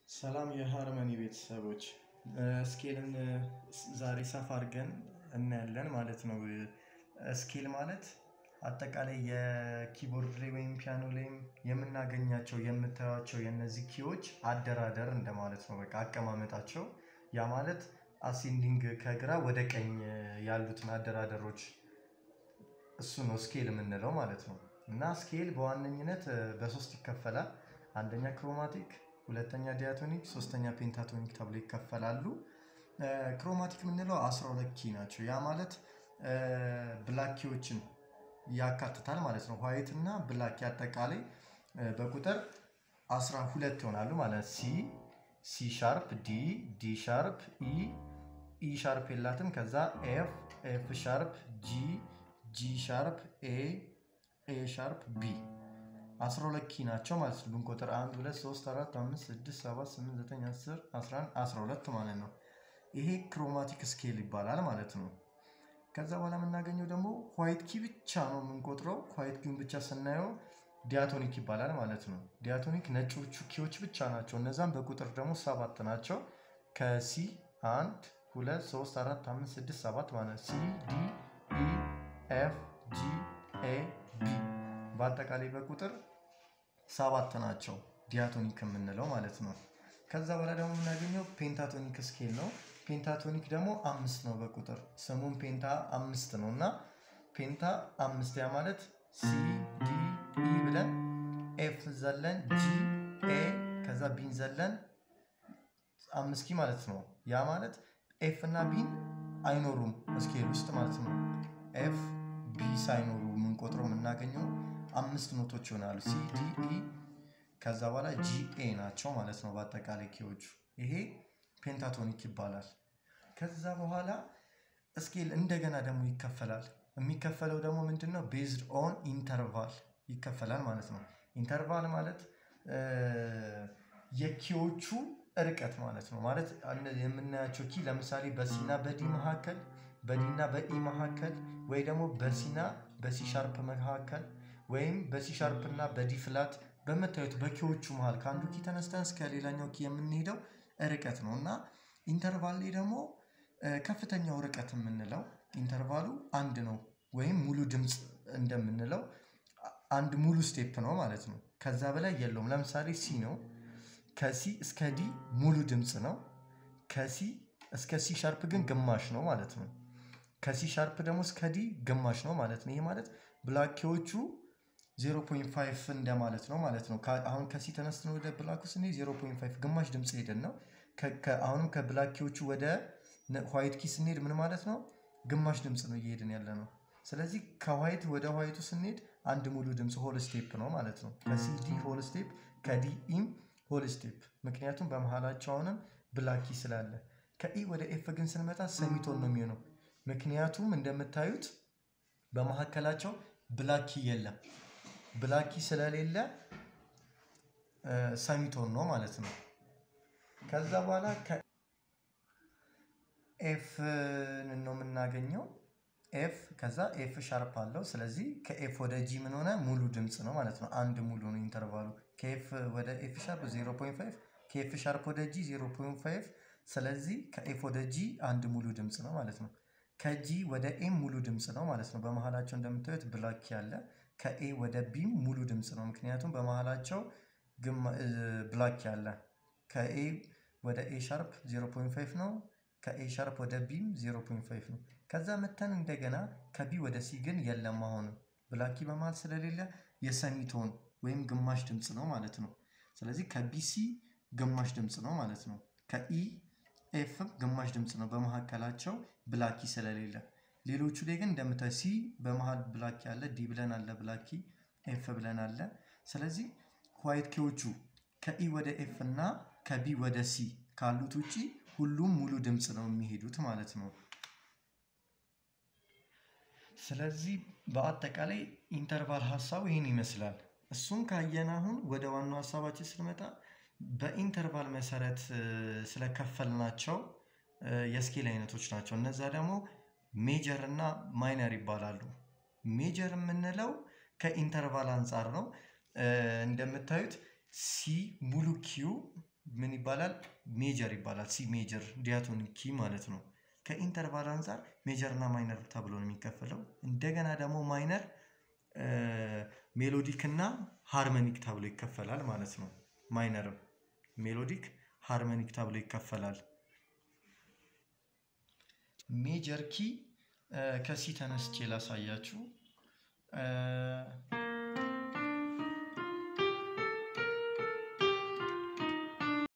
ሰላም የሃርመኒ ቤተሰቦች ስኬልን ዛሬ ሰፋ አድርገን እናያለን ማለት ነው። ስኬል ማለት አጠቃላይ የኪቦርድ ላይ ወይም ፒያኖ ላይም የምናገኛቸው የምታዩቸው የእነዚህ ኪዎች አደራደር እንደማለት ነው። በቃ አቀማመጣቸው ያ ማለት አሴንዲንግ ከግራ ወደ ቀኝ ያሉትን አደራደሮች እሱ ነው ስኬል የምንለው ማለት ነው። እና ስኬል በዋነኝነት በሶስት ይከፈላል። አንደኛ ክሮማቲክ፣ ሁለተኛ ዲያቶኒክ፣ ሶስተኛ ፔንታቶኒክ ተብሎ ይከፈላሉ። ክሮማቲክ የምንለው አስራ ሁለት ኪ ናቸው። ያ ማለት ብላክ ኪዎችን ያካትታል ማለት ነው። ዋይት እና ብላክ አጠቃላይ በቁጥር አስራ ሁለት ይሆናሉ ማለት ሲ ሲ ሻርፕ ዲ ዲ ሻርፕ ኢ ኢ ሻርፕ የላትም። ከዛ ኤፍ ኤፍ ሻርፕ ጂ ጂ ሻርፕ ኤ ኤ ሻርፕ ቢ አስራ ሁለት ኪ ናቸው ማለት ነው። ብንቆጥር አንድ ሁለት ሶስት አራት አምስት ስድስት ሰባት ስምንት ዘጠኝ አስር አስራ አንድ አስራ ሁለት ማለት ነው። ይሄ ክሮማቲክ ስኬል ይባላል ማለት ነው። ከዛ በኋላ የምናገኘው ደግሞ ዋይት ኪ ብቻ ነው የምንቆጥረው። ዋይት ኪውን ብቻ ስናየው ዲያቶኒክ ይባላል ማለት ነው። ዲያቶኒክ ነጮቹ ኪዎች ብቻ ናቸው። እነዛም በቁጥር ደግሞ ሰባት ናቸው። ከሲ አንድ ሁለት ሶስት አራት አምስት ስድስት ሰባት ማለት ሲ ዲ ኢ ኤፍ ጂ ኤ ቢ በአጠቃላይ በቁጥር ሰባት ናቸው ዲያቶኒክ የምንለው ማለት ነው። ከዛ በኋላ ደግሞ የምናገኘው ፔንታቶኒክ ስኬል ነው። ፔንታቶኒክ ደግሞ አምስት ነው በቁጥር ስሙም ፔንታ አምስት ነው እና ፔንታ አምስት ያ ማለት ሲ ዲ ኢ ብለን ኤፍ ዘለን ጂ ኤ ከዛ ቢን ዘለን አምስት ኪ ማለት ነው። ያ ማለት ኤፍ እና ቢን አይኖሩም ስኬል ውስጥ ማለት ነው። ኤፍ ቢ ሳይኖሩ የምንቆጥረው የምናገኘው አምስት ኖቶች ይሆናሉ። ሲ ዲ ኢ ከዛ በኋላ ጂ ኤ ናቸው ማለት ነው በአጠቃላይ ኪዎቹ። ይሄ ፔንታቶኒክ ይባላል። ከዛ በኋላ ስኬል እንደገና ደግሞ ይከፈላል። የሚከፈለው ደግሞ ምንድን ነው? ቤዝድ ኦን ኢንተርቫል ይከፈላል ማለት ነው። ኢንተርቫል ማለት የኪዎቹ ርቀት ማለት ነው። ማለት የምናያቸው ኪ ለምሳሌ በሲና በዲ መካከል፣ በዲና በኢ መካከል ወይ ደግሞ በሲና በሲ ሻርፕ መካከል ወይም በሲ ሻርፕ እና በዲ ፍላት በምታዩት በኪዎቹ መሃል ከአንዱ ኪ ተነስተን እስከ ሌላኛው ኪ የምንሄደው ርቀት ነው እና ኢንተርቫል ላይ ደግሞ ከፍተኛው ርቀት የምንለው ኢንተርቫሉ አንድ ነው ወይም ሙሉ ድምፅ እንደምንለው አንድ ሙሉ ስቴፕ ነው ማለት ነው። ከዛ በላይ የለውም። ለምሳሌ ሲ ነው። ከሲ እስከ ዲ ሙሉ ድምፅ ነው። ከሲ እስከ ሲ ሻርፕ ግን ግማሽ ነው ማለት ነው። ከሲ ሻርፕ ደግሞ እስከ ዲ ግማሽ ነው ማለት ነው። ይሄ ማለት ብላኪዎቹ 0.5 እንደማለት ነው ማለት ነው። አሁን ከሲ ተነስተን ወደ ብላኩ ስንሄድ 0.5 ግማሽ ድምፅ ሄደን ነው። አሁንም ከብላኪዎቹ ወደ ዋይት ኪ ስንሄድ ምን ማለት ነው? ግማሽ ድምፅ ነው እየሄድን ያለ ነው። ስለዚህ ከዋይት ወደ ዋይቱ ስንሄድ አንድ ሙሉ ድምፅ ሆል ስቴፕ ነው ማለት ነው። ከሲ ዲ ሆል ስቴፕ፣ ከዲ ኢም ሆል ስቴፕ። ምክንያቱም በመሀላቸው አሁንም ብላኪ ስላለ። ከኢ ወደ ኤፍ ግን ስንመጣ ሰሚቶን ነው የሚሆነው። ምክንያቱም እንደምታዩት በመካከላቸው ብላኪ የለም። ብላኪ ስለሌለ ሰሚቶን ነው ማለት ነው። ከዛ በኋላ ኤፍ ነው የምናገኘው። ኤፍ ከዛ ኤፍ ሻርፕ አለው። ስለዚህ ከኤፍ ወደ ጂ ምን ሆነ? ሙሉ ድምፅ ነው ማለት ነው። አንድ ሙሉ ነው ኢንተርቫሉ። ከኤፍ ወደ ኤፍ ሻርፕ 0.5 ከኤፍ ሻርፕ ወደ ጂ 0.5 ስለዚህ ከኤፍ ወደ ጂ አንድ ሙሉ ድምፅ ነው ማለት ነው። ከጂ ወደ ኤም ሙሉ ድምፅ ነው ማለት ነው። በመሀላቸው እንደምታዩት ብላክ ያለ ከኤ ወደ ቢም ሙሉ ድምፅ ነው። ምክንያቱም በመሀላቸው ብላክ ያለ ከኤ ወደ ኤ ሻርፕ 0.5 ነው። ከኤ ሻርፕ ወደ ቢም 0.5 ነው። ከዛ መተን እንደገና ከቢ ወደ ሲ ግን የለም። አሁንም ብላኪ በመሀል ስለሌለ የሰሚቶን ወይም ግማሽ ድምፅ ነው ማለት ነው። ስለዚህ ከቢሲ ግማሽ ድምፅ ነው ማለት ነው። ከኢ ኤፍም ግማሽ ድምፅ ነው በመካከላቸው ብላኪ ስለሌለ። ሌሎቹ ላይ ግን እንደምታዩ ሲ በመሃል ብላኪ አለ፣ ዲ ብለን አለ ብላኪ፣ ኤፍ ብለን አለ። ስለዚህ ዋይት ኪዎቹ ከኢ ወደ ኤፍ እና ከቢ ወደ ሲ ካሉት ውጪ ሁሉም ሙሉ ድምፅ ነው የሚሄዱት ማለት ነው። ስለዚህ በአጠቃላይ ኢንተርቫል ሀሳቡ ይህን ይመስላል። እሱም ካየን አሁን ወደ ዋናው ሀሳባችን ስንመጣ በኢንተርቫል መሰረት ስለከፈልናቸው የስኬል አይነቶች ናቸው። እነዛ ደግሞ ሜጀር እና ማይነር ይባላሉ። ሜጀር የምንለው ከኢንተርቫል አንጻር ነው። እንደምታዩት ሲ ሙሉ ኪው ምን ይባላል? ሜጀር ይባላል። ሲ ሜጀር ዲያቶኒክ ኪ ማለት ነው። ከኢንተርቫል አንጻር ሜጀር እና ማይነር ተብሎ ነው የሚከፈለው። እንደገና ደግሞ ማይነር ሜሎዲክ እና ሃርመኒክ ተብሎ ይከፈላል ማለት ነው። ማይነርም ሜሎዲክ ሃርመኒክ ተብሎ ይከፈላል። ሜጀር ኪ ከሲ ተነስቼ ላሳያችሁ።